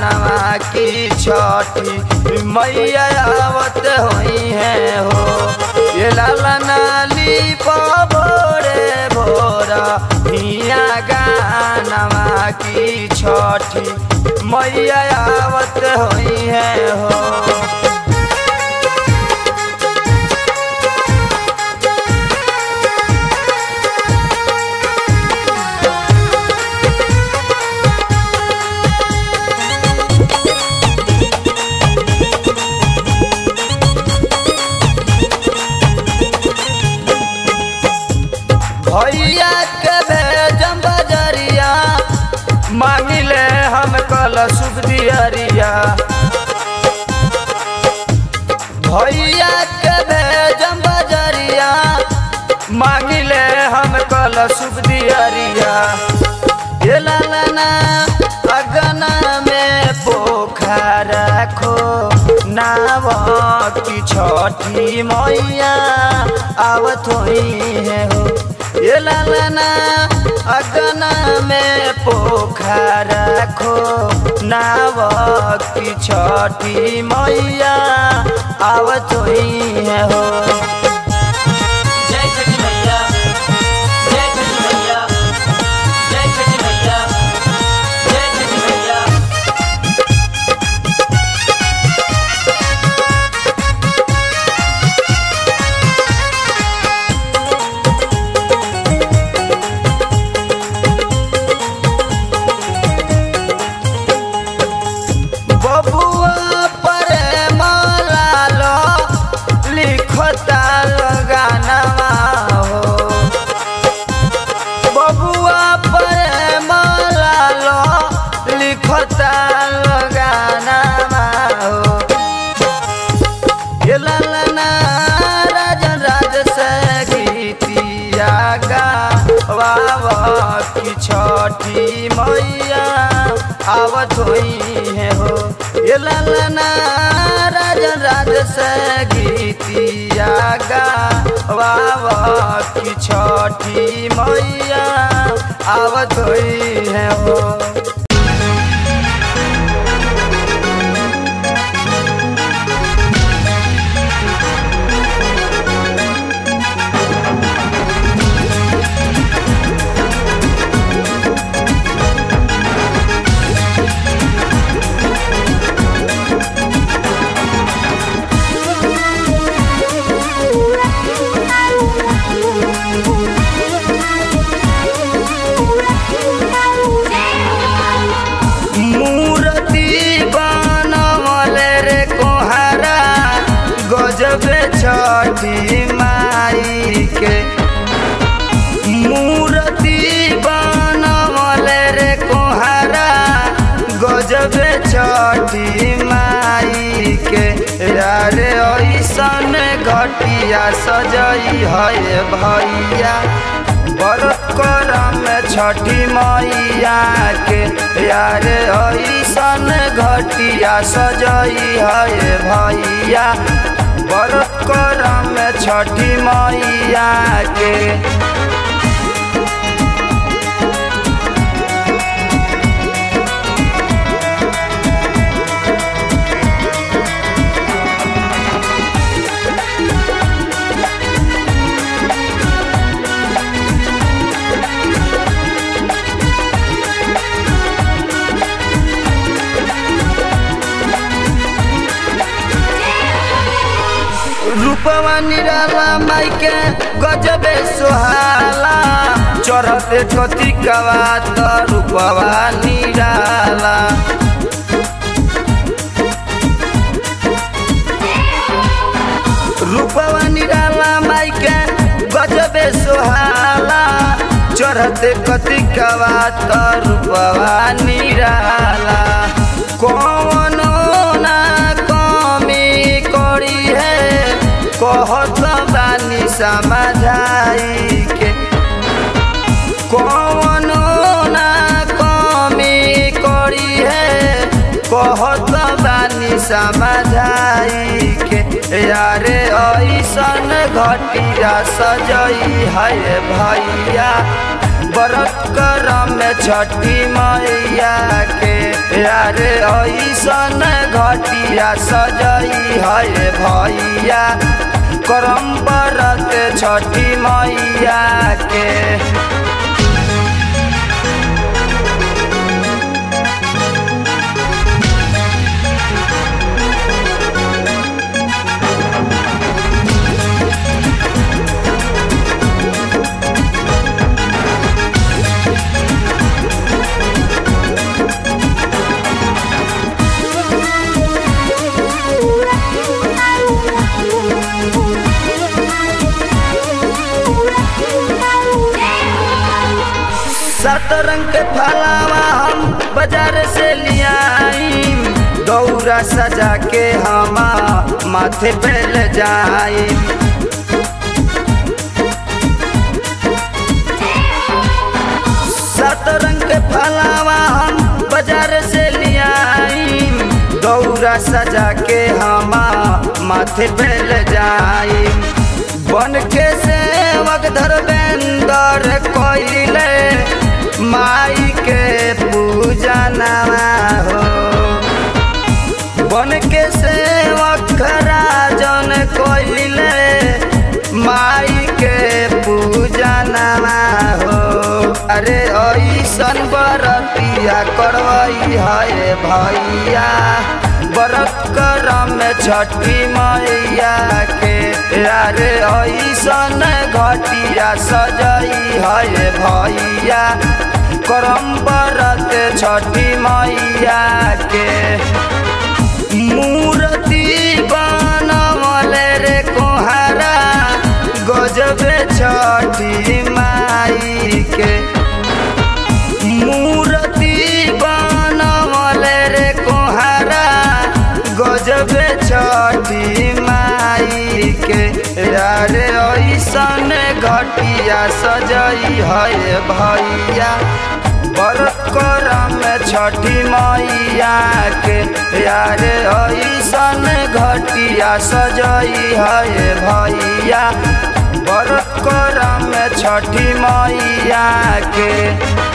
गानवा की छठी मैया आवत हुई है हो ये लाला नाली भोरे भोरा हिया गानवा की छठी मैया आवत हुई है हो भैया के भेजम बजरिया मांगिले हम कल सुख दियरिया भैया के भेजम बजरिया मांगिले हम कल सुख दियरिया ये लालना अगना में पोखर खो नाव की छठी मैया आवत हुई है हो ये लालना अगना में पोखर खो नाव की छठी मैया आवत हुई है हो जय छठी मैया जय छठी मैया जय छठी मैया जय छठी मैया बबुआ पर मलालो लिखता गानवा हो बबुआ पर मलालो लिखता गानवा हो ये लालना राजन राज से गीतिया गा वावा की छठी मैया आवत हुई है हो ये लालना राजन राज से गीतिया गा वावा की छठी मैया आवत हुई है हो मूर्ति बनवले रे कोहारा गजबे छठी माई के मूर्ति बनवले रे कोहारा गजबे छठी माई के यारे ऐसन घटिया सजई है भैया बरत करम छठी मैया के यार ऐसन घटिया सजई है भैया बरत करम छठी मैया के रूपवा निराला माई के गजबे सुहाला चढ़ते कथी कवा त रूपवा निराला रूपवा निराला माई के गजबे सुहाला चढ़ते कथी कवा त रूपवा निराला कौनो ना कमी करी है कहत बानी समझाई के कौनो ना कमी करी है कहत बानी समझाई के यारे ऐसन घटिया सजई है भैया व्रत करम में छठी मैया के यारे ऐसन घटिया सजई है भैया करम व्रत छठी मैया के सात रंग के फलावा हम बाजार से लियाई दौरा सजा के हम माथे पे ले जाई सात रंग के फलावा हम बाजार से लियाई दौरा सजा के हम माथे पे ले जाई बन के सेवक धर्मेंद्र कोइले माई के पूजा नवा हो बन के सेवक राजन कोइले माई के पूजा नवा हो अरे ऐसन बरतिया करवई है भैया व्रत करम में छठी मैया के अरे ऐसन घटिया सजई है भैया करम व्रत छठी मैया के मूर्ति बनवल रे कोहारा गजबे छठी माई के मूर्ति बनवल रे कोहारा गजबे छठी माई के यारे ऐसन घटिया सजई है भैया व्रत करम छठी मैया के यारे ऐसन घटिया सजई है भैया व्रत करम छठी मैया के